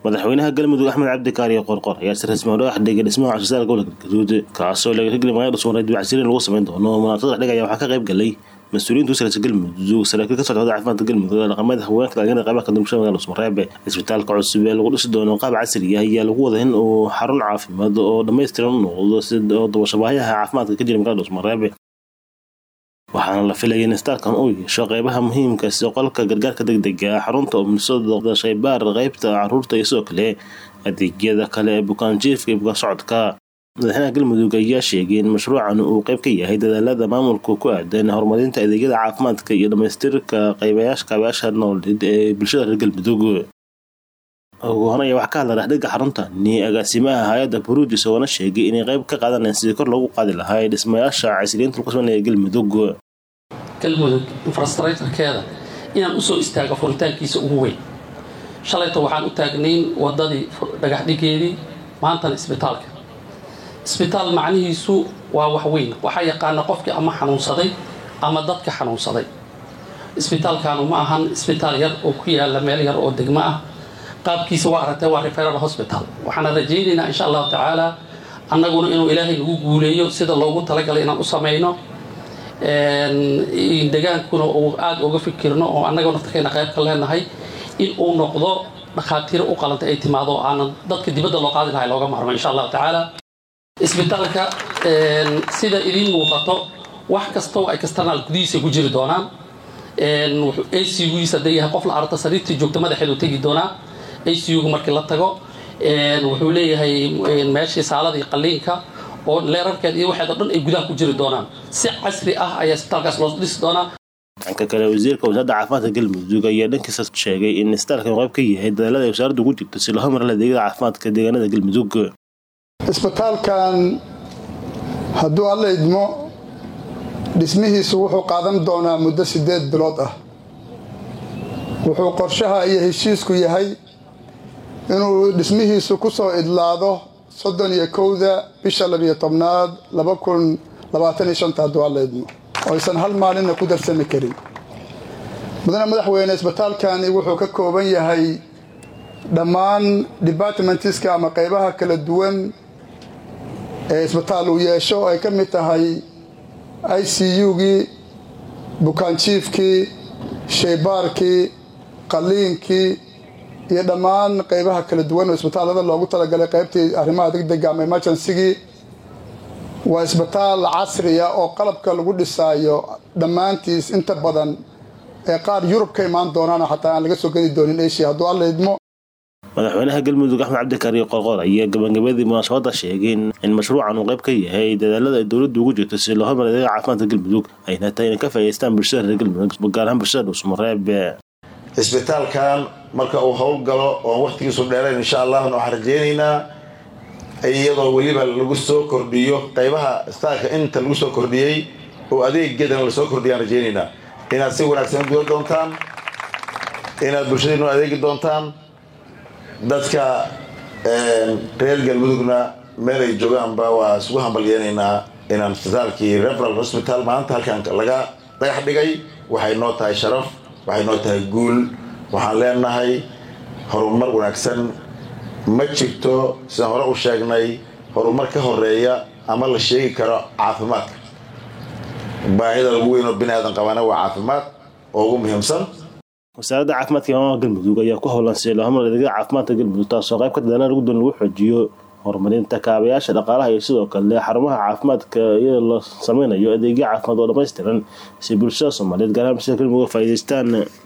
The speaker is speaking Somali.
madaxweynaha galmudug axmed cabdi kaariyo qorqor ayaa si rasmi u dhagax dhigay dhismaha cusbitaalka gobolka galgaduud kaasoo laga hirgeli magaalada dhusumareed dibacsirin lagu samayn doono munaasabada dhigaya waxaa ka qayb galay mas-uuliyiinta usalaysa galmudug saraakiil ka socda caafimaadka galmudug ee dhaqameed haweenka dhalinyarada qaybaha ka dambashada magaalada dhusumareeb cisbitaalka cusub ee lagu dhisi doono qaab casri ah ayaa lagu wada in uu xarun caafimaad oo dhammaystiran u noqdo si oo dabashabaayaha caafimaadka ka jira magaalada dhusumareeb waxaana la filaya in istaalkan uu yeesho qeybaha muhiimka sida qolka gargaarka degdega xarunta umnisada shaybaar qeybta caruurta iyo sidoo kale adeegyada kale ee bukaanjiifka iyo bukaan socodka madaxweynaha galmudug ayaa sheegay in mashruucan uu qeyb ka yahay dadaalada maamulka ku aadan horumarinta adeegyada caafimaadka iyo dhamaystirka qaybayaasha kaabayaasha noolid ee bulshada reer galmudug ugu horey wax ka hadla dhexdhiga xaruntani agaasimaha hay-adda buruuj isagoona sheegay inay qeyb ka qaadanayaan sidii kor loogu qaadi lahaa dhismayaasha casriyiinta lagu sameynaya galmudug galmudug infrastructurekeeda inaan usoo istaago furitaankiisa ugu weyn shalayto waxaan u taagnayn wadadii dhagaxdhigeedii maantana isbitaalka isbitaal macnihiisu waa wax weyn waxaa yaqaana qofkii ama xanuunsaday ama dadka xanuunsaday isbitaalkanu ma ahan isbitaal yar oo ku yaala meel yar oo degmo ah qaabkiisa waa aragtay waa referal hospital waxaana rajaynaynaa insha allahu tacaala annaguna inuu ilaahay nagu guuleeyo sida loogu talagalay inaan u samayno degaankuna uu aada uga fikirno oo annaga naftarkeena qayb ka leenahay in uu noqdo dhakhaatiiro u qalanta ay timaado aanan dadka dibadda loo qaadi lahay looga maarmo insha allahu tacaala isbitaalka sida idiin muuqato wax kastoo ay external gudihiisa ku jiri doonaan acugiisa hadday yahay qof la aragto sariirtii joogta madaxeedu tegi doonaa acuga markii la tago wuxuu leeyahay meeshii saaladii qaliinka oo leerarkeed iyo waxeed oo dhan ay gudaha ku jiri doonaan si casri ah ayaa isbitaalkaas loo dhisi doonaa dhanka kale wasiirka wasaaradda caafimaadka galmudug ayaa dhankiisa sheegay in isbitaalkan qayb ka yahay dadaalada ay wasaaraddu ugu jirto si loo horumariyo adeegyada caafimaadka deegaanada galmudug isbitaalkan hadduu alla idmo dhismihiisu wuxuu qaadan doonaa muddo siddeed bilood ah wuxuu qorshaha iyo heshiisku yahay inuu dhismihiisu ku soo idlaado soddon iyo kowda bisha labiyo tobnaad laba kun labaatan iyo shanta hadduu alla idmo oo aysan hal maalinna ku darsami karin mudane madaxweyne isbitaalkani wuxuu ka kooban yahay dhammaan departmentiska ama qaybaha kala duwan ee isbitaal uu yeesho oo ay ka mid tahay i c u-gii bukaanjiifkii shaybaarkii qaliinkii iyo dhammaan qaybaha kala duwan oo isbitaallada loogu talagalay qaybtii arrimaha degdega ama emergencygii waa isbitaal casriya oo qalabka lagu dhisaayo dhammaantiis inta badan ee qaar yurub ka imaan doonaana xataa aan laga soo gedi doonin asia hadduu alla idmo madaxweynaha galmudug axmed cabdikaariyo qorqor ayaa gabagabadii munaasabadda sheegay in mashruucan uu qayb ka yahay dadaalada ay dowladdu ugu jirto si loo hormariyo adeega caafimaadka galmudug ayna tahay inay ka faa'idaystaan bulshada reer galmudug gaar ahaan bulshada dhuusmareeb isbitaalkan marka uu howlgalo oon wakhtigiisu dheerayn insha allahna waxaan rajaynaynaa iyadoo weliba lagu soo kordhiyo qaybaha isbitaalka inta lagu soo kordhiyey oo adeegeedana lasoo kordhiyaan rajaynaynaa inaad si wanaagsan u gudan doontaan inaad bulshadiinu adeegi doontaan dadka reer galmudugna meel ay joogaanba waa isugu hambalyeenaynaa inaan isbitaalkii referal hospital maanta halkan laga dhagax dhigay waxay noo tahay sharaf waxay noo tahay guul waxaan leenahay horumar wanaagsan ma jirto sidaan hore u sheegnay horumar ka horeeya ama la sheegi karo caafimaadka baahida lagu weyn oo bini aadan qabaana waa caafimaad oo ugu muhiimsan wasaaradda caafimaadka imaamaha galmudug ayaa ku howlan si loo horumariyo adeegyada caafimaadka galmudug taasoo qayb ka dadaalada lagu doon lagu xoojiyo horumarinta kaabayaasha dhaqaalaha iyo sidoo kale xarumaha caafimaadka iyadoo la sameynayo adeegyo caafimaad oo dhammaystiran si bulshada soomaaliyeed gaar ahaan bulshada galmudug faa'iidaystaan